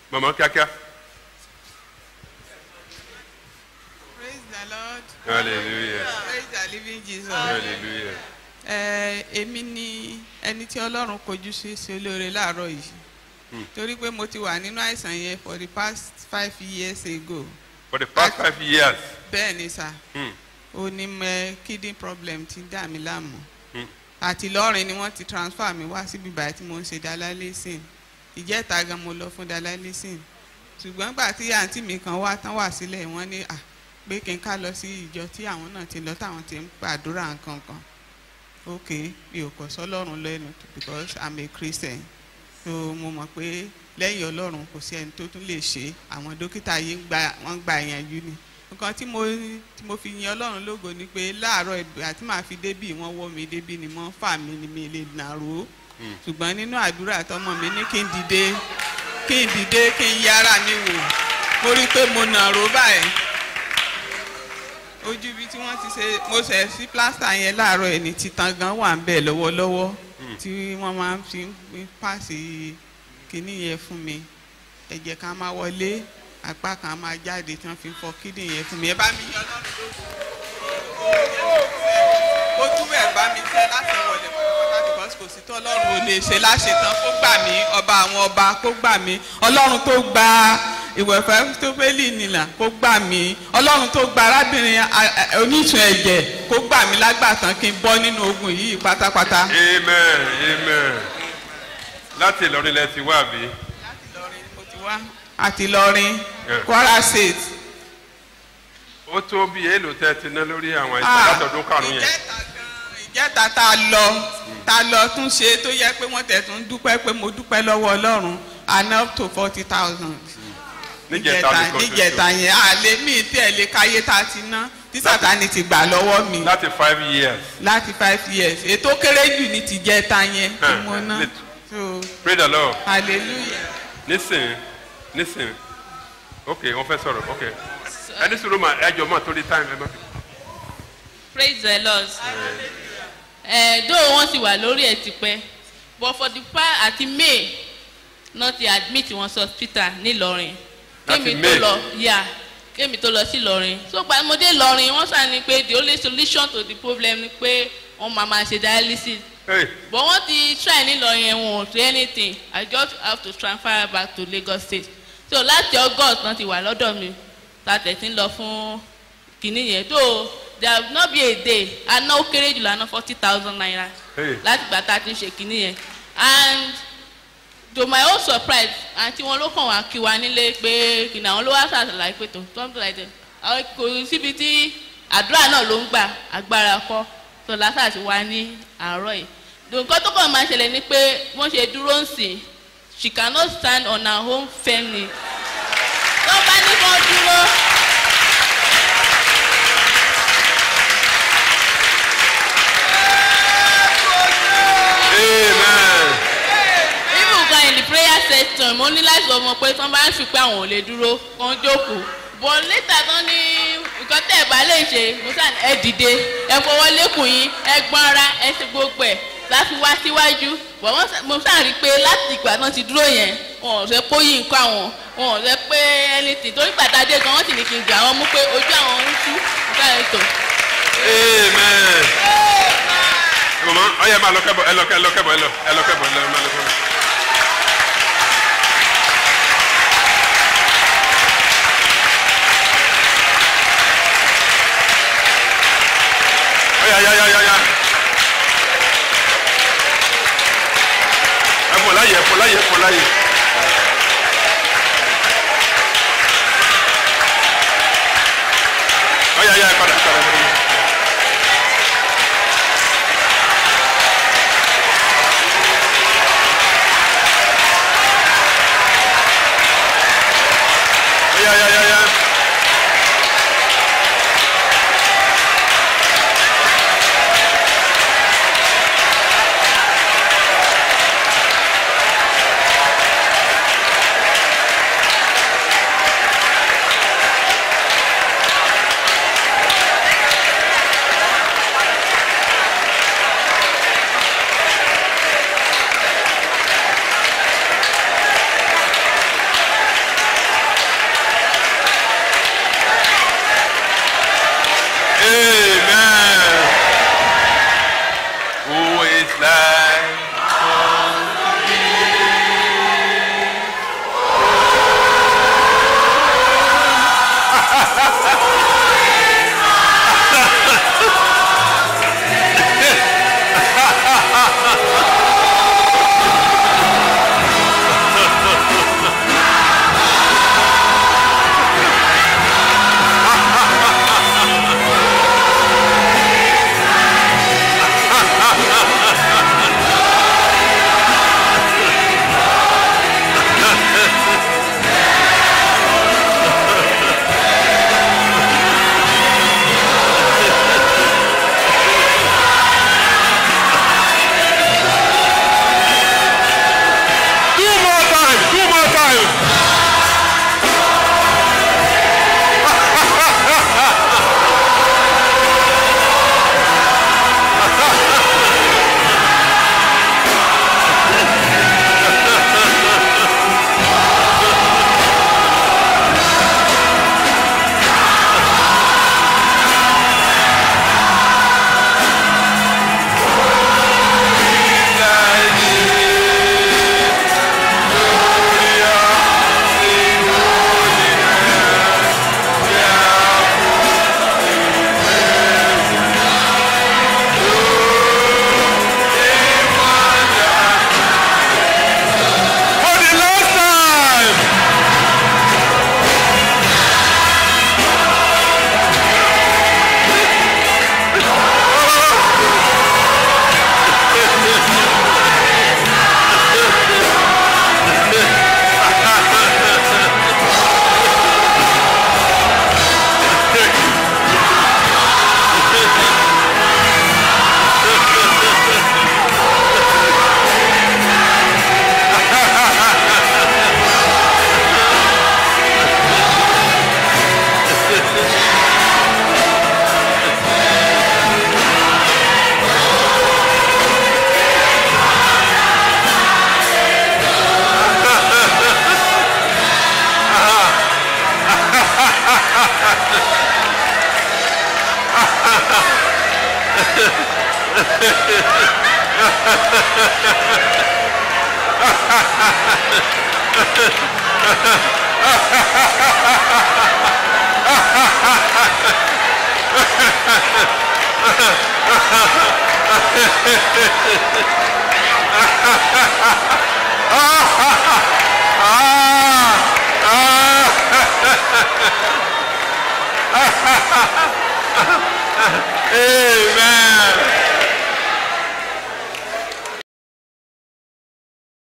màmá kíákíá. praise the lord hallelujah praise the living jesus. hallelujah. ẹ èmi ni ẹni tí ọlọ́run kojú sí sí olóore láàárọ̀ yìí torí pé mo ti wà nínú àìsàn yẹn for the past five years ago for the past five years. bẹ́ẹ̀ ni sà Hmm. ó ní mẹ kidney problem ti dà mí láàmú Hmm. àti lọ́rin ni wọ́n ti transfer mi wá síbi báyìí tí mo ń ṣe dialysis ìjẹ́ta gan mo lọ fún dialysis ṣùgbọ́n gbà tí àǹtí mi kan wá tán wà sílẹ̀ wọ́n ní à pé kí n ká lọ sí ìjọ tí àwọn náà ti lọ táwọn ti ń gbàdúrà nǹkan kan ok mi ò kọ̀ sọ́lọ́run lẹ́nu because i'm a christian so mo mọ̀ pé lẹ́yìn ọlọ́run kò sí ẹni tó tún lè ṣe àwọn dókítà yìí ń gba wọ́n gba ìyànjú ni nǹkan tí mo tí mo fi yin ọlọ́run lógo ni pé láàárọ̀ ìgbà tí màá fi débì wọ́n wọ́ mi débì ni wọ́n fà mí ni mi lè nàró ṣùgbọ́n nínú àdúrà tọmọ mi ní kí n dìde kí n dìde kí n yára mi wò mo rí i pé mo nàró báyìí ojú ibi tí wọ́n ti ṣe mo ṣẹ̀ sí plásítà yẹn láàárọ̀ ẹ̀ ní titan gan wà ń bẹ̀ lọ́wọ́lọ́wọ́ tí wọ́n máa ń fi ń pàṣẹ kínní yẹn fún mi ẹ̀jẹ̀ kan máa wọlé apá kan máa jáde tí wọ́n fi ń fọ kídìn yẹn fún mi ẹ bá mi yan lọ́rùn lóko ó túbẹ̀ bá mi tẹ́ láti wọlé pátápátá because kò sí tó ọlọ́run ò lè ṣe láṣetán kó gbà mí ọba àwọn ọba kó gbà mí ọlọ́run tó gba ìwẹ̀fẹ́ tó fẹ́lì nìlà kó gbà mí ọlọ́run tó gba arábìnrin a- a- oníṣun ẹ̀jẹ̀ kó gbà mí lágbàtàn kí n bọ́ nínú ogun yìí pátápátá. amen amen. láti ìlọrin lẹ ti wá bí. láti lọrin mo ti wá àti lọrin Yeah. kwara state. ó tó bí èèlò tẹ́ ti ná lórí àwọn àìsàn Ah, látọdún karùn-ún yẹn. ìjẹta gan ìjẹta tá a lọ tá a lọ tún ṣe tó yẹ pé wọ́n tẹ̀ tún dúpẹ́ pé mo dúpẹ́ lọ́wọ́ ọlọ́run àná up to forty thousand. níjẹta nìkan ṣoṣo. níjẹta yẹn a lè mí tí ẹ lè káyé tá a ti ná tí sátani ti gbà lọ́wọ́ mi láti five years. láti five years ètò kéré jù ní tìjẹta yẹn tí Huh, mo ná lit- so pray the lord. hallelujah. nísìn nísìn ok wọ́n fẹ́ sọ̀rọ̀ ok ẹni sọ̀rọ̀ mà ẹjọ́ mà torí time ẹ má fi. praise the lord ẹ dóò wọn sì wà lórí ẹ tipẹ but for the past àti may náà ti admit wọn sí hospital nílọrin Láti kémi tó May? lọ yà kémi tó lọ sí lọrin so gbàmọdé lọrin wọn sàn ni pé the only solution to the problem ni pé wọn máa máa ṣe dialysis Hey, but wọn ti try nílọrin yẹn wọn ò do anything i just have to transfer back to lagos state so láti august náà ti wà lọ́dọ̀ mi ta tẹ̀sí ń lọ fún kìnìún yẹn tó there have not be a day aná ó kéré jùlọ aná forty thousand naira hey. láti gbà tá a ti ń ṣe kìnìún yẹn and to my own surprise àti wọn ló kàn wá kí wa nílé pé kìnìún àwọn ló wá ṣàṣàlàyé pé tó something like that àwọn kò síbi tí àdúrà náà ló ń gbà agbára kọ́ tó lásà ti wá ní àárọ̀ yìí nǹkan tó kàn máa ṣẹlẹ̀ ni pé wọ́n ṣe dúró ń sìn she cannot stand on her own firmly tó bá ní kó dúró. amen. even gan in the prayer section mo ní láti sọ fún wọn pé tí wọn bá ń fi pé àwọn ò lè dúró kàn jókòó but later tán ní nǹkan tẹ́ ẹ̀ bá lè ṣe mo sàn ẹ dìde ẹ fọwọ́ lẹ́kùn yín ẹ gbọ́n ara ẹ ṣe gbogbo ẹ̀ láti wá síwájú but wọ́n sà- mo sàn rí i pé láti ìgbà náà ti dúró yẹn wọn ò sẹ pé ó yí nǹkan àwọn wọn ò sẹ pé anything torí gbàtàdé gan wọ́n sì ní kí n gbà wọ́n mú pé ojú àwọn ń tú nǹkan ẹ̀ tó. amen. mama ọyẹ máa lọ kẹbọ ẹ lọ kẹ ẹ lọ kẹbọ ẹ lọ ẹ lọ kẹbọ ẹ lọ ẹ máa lọ kẹbọ. ọyà ya ya ya ya. ẹ fọ láyè ẹ fọ láyè ẹ fọ láyè. ọyà ya ẹ padà ẹ padà ẹ padà. Ya ya ya ya. Amen.